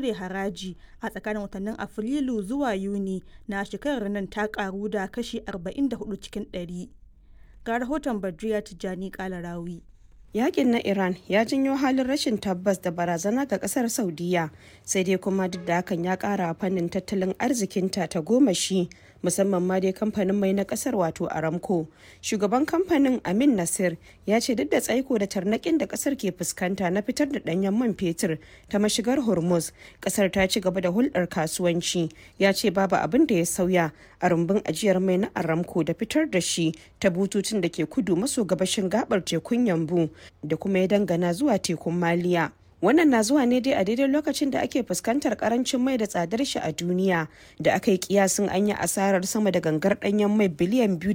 cire haraji a tsakanin watannin afrilu zuwa yuni na shekarar nan ta karu da kashi 44 cikin 100 ga rahoton badriya tijjani kalarawi yakin na iran ya janyo halin rashin tabbas da barazana ga kasar saudiya sai dai kuma duk da hakan ya kara fannin tattalin arzikinta ta goma shi musamman ma dai kamfanin mai na kasar wato aramco shugaban kamfanin amin nasir ya ce duk da tsaiko da tarnakin da kasar ke fuskanta na fitar da danyen man fetur ta mashigar hormuz kasar ta ci gaba da hulɗar kasuwanci ya ce babu abin da ya sauya a rumbun ajiyar mai na aramco da fitar da shi ta bututun da ke kudu maso gabashin gabar tekun yambu da kuma ya dangana zuwa tekun maliya wannan na zuwa ne dai a daidai lokacin da ake fuskantar karancin mai da tsadar shi a duniya da aka yi kiyasin an yi asarar sama da gangar danyen mai biliyan biyu